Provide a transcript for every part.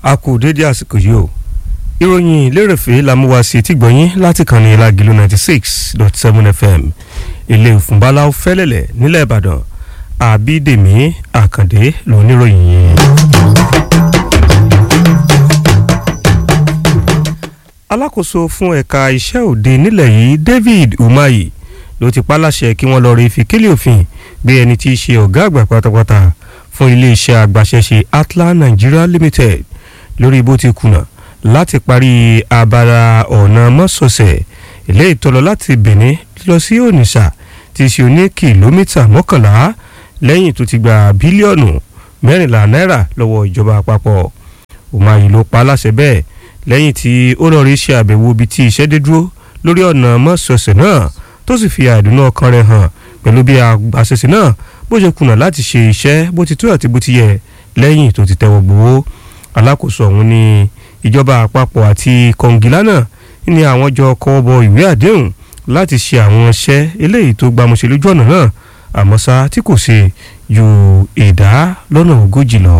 a kò dédé àsìkò yìí o ìròyìn lérèfé la mú wá sí etí gbọ̀nyìn láti kàn ní Lágìlú ninety six dot seven fm ilé ìfúnbalá fẹ́lẹ́lẹ̀ nílẹ̀ Ìbàdàn Àbídèmí Àkàndé lóníròyìn yìí. alákòóso fún ẹ̀ka iṣẹ́ òde nílẹ̀ yìí David Umahi ló ti pa láṣẹ kí wọ́n lọ rí ìfikélé òfin gbé ẹni tí í ṣe ọ̀gá àgbà pátápátá fún iléeṣẹ́ agbaṣẹ́ṣe Atlan Nigeria Limited lórí bó ti kùnà láti parí abala ọ̀nà mọ́sọ̀ọ̀sẹ̀ ilé ìtọ́lọ láti Benin lọ sí Onitsha tí í ṣe oní kìlómítà mọ́kànlá lẹ́yìn tó ti gba bílíọ̀nù mẹ́rìnlá náírà lọ́wọ́ ìjọba àpapọ̀ Umahi ló pa láṣẹ bẹ́ẹ̀ lẹ́yìn tí ó lọ́ọ́ rí ṣe àbẹ̀wò ibi tí iṣẹ́ dé dúró lórí ọ̀nà mọ́sọ̀ọ̀sẹ̀ náà tó sì fi àìdùnnú ọkàn rẹ̀ hàn pẹ̀lú bí àṣẹṣe náà bó ṣe kùnà láti ṣe iṣẹ́ bó ti tó àti bó ti yẹ lẹ́yìn tó ti tẹ́wọ́ gbowó alákòóso ọ̀hún ní ìjọba àpapọ̀ àti kọ̀ǹgìlá náà ní àwọn jọ kọ́wọ́ bọ ìwé àdéhùn láti ṣe àwọn iṣẹ́ eléyìí tó gbámúṣe lójú ọ̀nà náà àmọ́ ṣá tí kò ṣe ju ìdá lọ́nà ogójì lọ.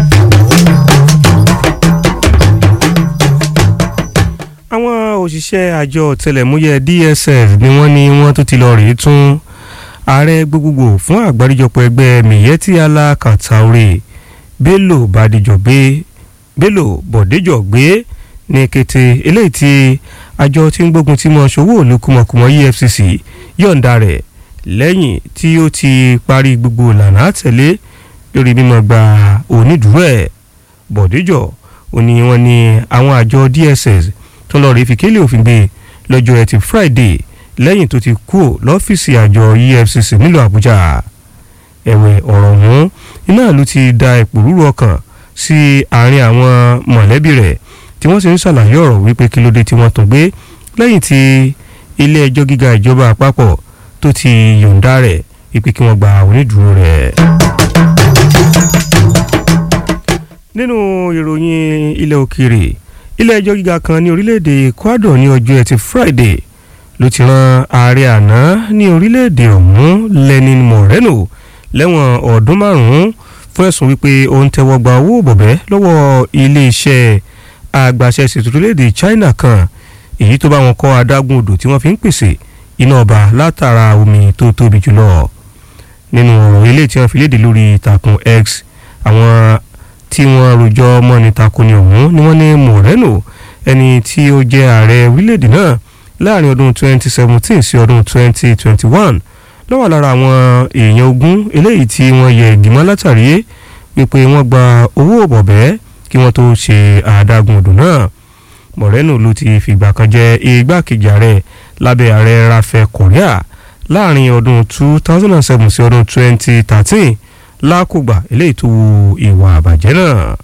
àwọn òṣìṣẹ́ àjọ ọ̀tẹlẹ̀múyẹ́ DSS ni wọ́n ní wọ́n tún ti lọ rèé tún ààrẹ gbogbogbò fún àgbáríjọpọ̀ ẹgbẹ́ Miyetti Allah Kantaure Bello Badijo gbé Bello Bọ̀déjọ gbé ní kété eléyìí tí àjọ tí ń gbógun tí mọ̀ ṣòwò olùkùmọ̀kùmọ̀ EFCC yọ̀ǹda rẹ̀ lẹ́yìn tí ó ti parí gbogbo ìlànà àtẹ̀lé lórí mímọ́ gba onídùúró ẹ̀ Bọ̀déjọ ó ní wọ́n ní àwọn àjọ DSS tó lọ rí fikélé òfin gbé lọ́jọ́ ẹtì Friday lẹ́yìn tó ti kú lọ́fíìsì àjọ EFCC nílùú Àbújá ẹ̀wẹ̀ ọ̀rọ̀ ọ̀hún iná ló ti da ìpòrúurú ọkàn sí àárín àwọn mọ̀lẹ́bí rẹ̀ tí wọ́n sì ń ṣàlàyé ọ̀rọ̀ wípé kí ló dé tí wọ́n tún gbé lẹ́yìn tí ilé ẹjọ́ gíga ìjọba àpapọ̀ tó ti yọ̀ǹda rẹ̀ wípé kí wọ́n gba onídùúró rẹ̀. nínú ìròyìn ilẹ̀ òkèèrè ilé ẹjọ́ gíga kan ní orílẹ̀-èdè Ecuador ní ọjọ́ ẹtì Friday ló ti rán ààrẹ àná ní orílẹ̀-èdè ọ̀hún Lenin Moreno lẹ́wọ̀n ọdún márùn-ún fún ẹ̀sùn wípé ó ń tẹ́wọ́ gba owó bọ̀bẹ́ lọ́wọ́ iléeṣẹ́ agbaṣẹ́ṣe orílẹ̀-èdè China kan èyí tó bá wọn kọ́ adágún odò tí wọ́n fi ń pèsè iná ọba látara omi tó tóbi jùlọ nínú ọ̀rọ̀ ilé tí wọ́n fi léde lórí ìtàkùn X àwọn tí wọ́n rojọ́ mọ́ni takoni ọ̀hún ni wọ́n ní Moreno ẹni tí ó jẹ́ ààrẹ orílẹ̀-èdè náà láàrin ọdún 2017 sí ọdún 2021 ló wà lára àwọn èèyàn ogún eléyìí tí wọ́n yẹ ìgbìmọ̀ látàrí wípé wọ́n gba owó bọ̀bẹ́ kí wọ́n tó ṣe àdágún odò náà Moreno ló ti fìgbà kan jẹ́ igbákejì ààrẹ lábẹ́ ààrẹ Rafael Correa láàrin ọdún 2007 sí ọdún 2013 lákògbà eléyìí tó wu ìwà àbàjẹ́ náà.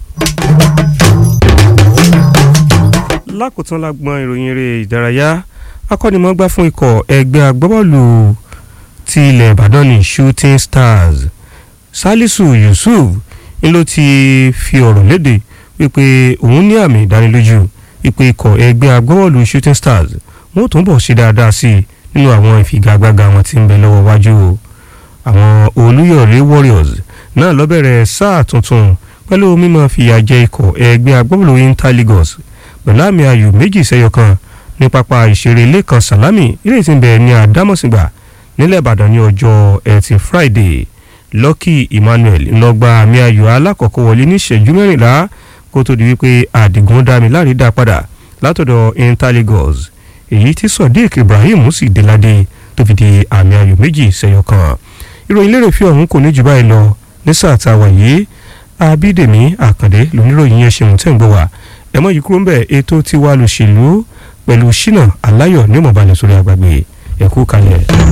lákòótán lágbọ́n ìròyìn eré ìdárayá akọ́nimọ̀ọ́gbá fún ikọ̀ ẹgbẹ́ agbábọ́ọ̀lù ti ilẹ̀ Ìbàdàn ní Shooting Stars Salisu Yusuf ń ló ti fi ọ̀rọ̀ léde wípé òun ní àmì ìdánilójú wípé ikọ̀ ẹgbẹ́ agbábọ́ọ̀lù Shooting Stars wọ́n tún bọ̀ ṣe dáadáa sí i nínú àwọn ìfigagbága wọn tí ń bẹ lọ́wọ́ wájú o àwọn Olúyọ̀lé Warriors náà ló bẹ̀rẹ̀ sáà tuntun pẹ̀lú mímọ́ fìyà jẹ ikọ̀ ẹgbẹ́ agbábọ́ọ̀lù Inter Lagos pẹ̀lú àmì ayò méjì sẹ́yọ kan ní pápá ìṣeré Lẹ́kan Sàlámì ilé tí ń bẹ ní Àdámọ̀sìngbà nílẹ̀ Ìbàdàn ní ọjọ́ ẹtì Friday Lucky Emmanuel ńlọgba àmì ayò alákọ̀ọ́kọ́ wọlé ní ìṣẹ́jú mẹ́rìnlá kó tó di wípé Àdìgún Dámiláre dá padà látọ̀dọ̀ Inter Lagos èyí tí Sodiq Ibrahim sì déládé tó fi di àmì ayò méjì sẹ́yọ kan ìròyìn lérè fi ọ̀hún kò ní jù báyìí lọ ní sáà tá a wà yìí Abídèmí Àkàndé lóníròyìn yẹn ṣeun tẹ̀ ń gbọ́ wá ẹ mọ̀ yìí kúrò ń bẹ̀ ètò tiwa lòṣèlú pẹ̀lú Ṣínà Aláyọ̀ ní mọ̀balẹ̀ sórí àgbàgbé ẹ̀kú kalẹ̀.